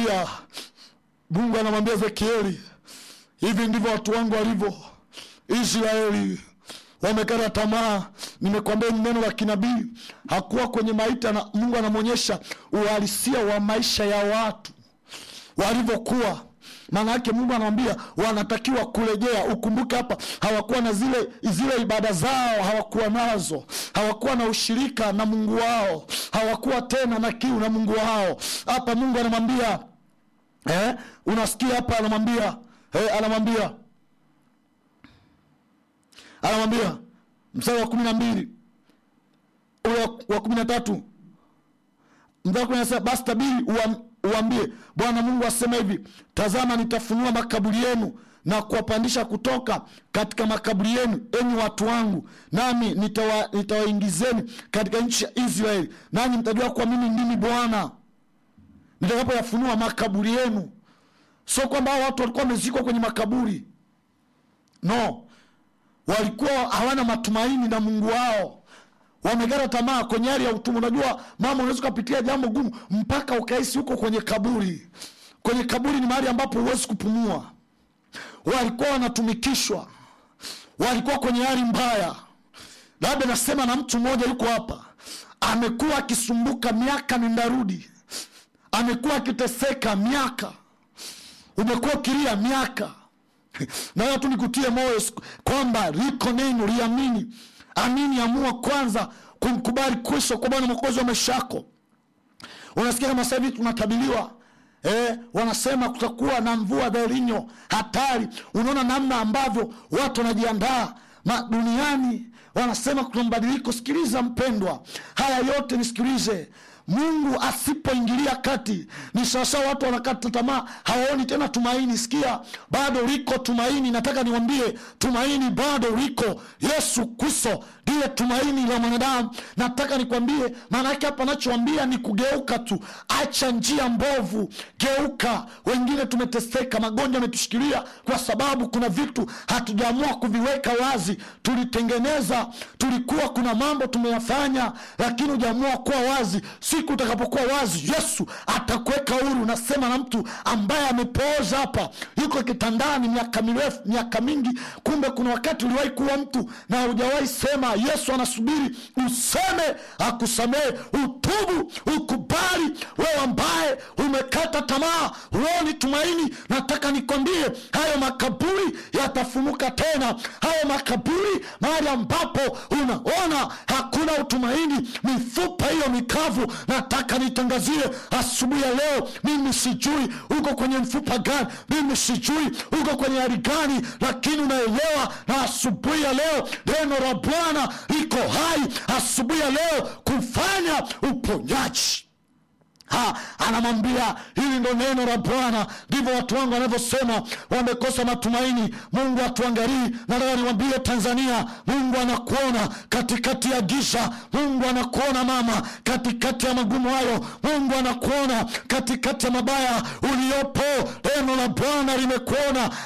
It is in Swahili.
anamwambia mungu anamwambia ezekieli hivi ndivyo watu wangu walivyo israeli wamekata tamaa nimekwambia ni neno la kinabii hakuwa kwenye maita na mungu anamwonyesha uhalisia wa maisha ya watu walivyokuwa maana yake mungu anawambia wanatakiwa kurejea ukumbuke hapa hawakuwa na zile zile ibada zao hawakuwa nazo hawakuwa na ushirika na mungu wao hawakuwa tena na kiu na mungu wao hapa mungu anamwambia eh, unasikia hapa anamwambia eh, anamwambia anamwambia mstari wa kumi na mbili ule wa- wa kumi na tatu mstari wa kumi na saba basi tabiri uam- uambie bwana mungu asema hivi tazama nitafunua makaburi yenu na kuwapandisha kutoka katika makaburi yenu enyi watu wangu nami nitawa- nitawaingizeni katika nchi ya israeli nanyi mtajua kuwa mimi ndimi bwana nitakapoyafunua makaburi yenu sio kwamba hao watu walikuwa wamezikwa kwenye makaburi no walikuwa hawana matumaini na mungu wao wamekata tamaa kwenye hali ya utumwa unajua mama unaweza ukapitia jambo gumu mpaka ukahisi huko kwenye kaburi kwenye kaburi ni mahali ambapo huwezi kupumua walikuwa wanatumikishwa walikuwa kwenye hali mbaya labda nasema na mtu mmoja yuko hapa amekuwa akisumbuka miaka nendarudi amekuwa akiteseka miaka umekuwa ukilia miaka nayo tu nikutie moyo siku- kwamba liko neno liamini amini amua kwanza kumkubali kristo kwa bwana mwokozi wa maisha yako unasikia kama sasa hivi tunatabiliwa Eh, wanasema kutakuwa na mvua dhelinyo hatari unaona namna ambavyo watu wanajiandaa Ma- duniani wanasema kuna mabadiliko sikiliza mpendwa haya yote nisikilize mungu asipoingilia kati ni sawasawa watu wanakata tamaa hawaoni tena tumaini sikia bado liko tumaini nataka niwambie tumaini bado liko yesu kristo ndiye tumaini la mwanadamu nataka nikwambie maana yake hapa anachowambia ni kugeuka tu acha njia mbovu geuka wengine tumeteseka magonjwa yametushikilia kwa sababu kuna vitu hatujaamua kuviweka wazi tulitengeneza tulikuwa kuna mambo tumeyafanya lakini hujaamua kuwa wazi siku utakapokuwa wazi yesu atakuweka huru nasema na mtu ambaye amepooza hapa yuko kitandani miaka mirefu miaka mingi kumbe kuna wakati uliwahi kuwa mtu na hujawahi sema yesu anasubiri useme akusamehe utubu ukubali wewe ambaye umekata tamaa huoni tumaini nataka nikwambie hayo makaburi yatafumuka tena hayo makaburi mahali ambapo unaona hakuna utumaini mifupa hiyo mikavu nataka nitangazie asubuhi ya leo mimi sijui uko kwenye mfupa gani mimi sijui uko kwenye hali gani lakini unaelewa na asubuhi ya leo neno la bwana liko hai asubuhi ya leo kufanya uponyaji Ha, anamwambia hili ndo neno la bwana ndivyo watu wangu wanavyosema wamekosa matumaini mungu atuangalii nataka niwambie tanzania mungu anakuona katikati ya giza mungu anakuona mama katikati ya magumu hayo mungu anakuona katikati ya mabaya uliyopo neno la bwana limekuona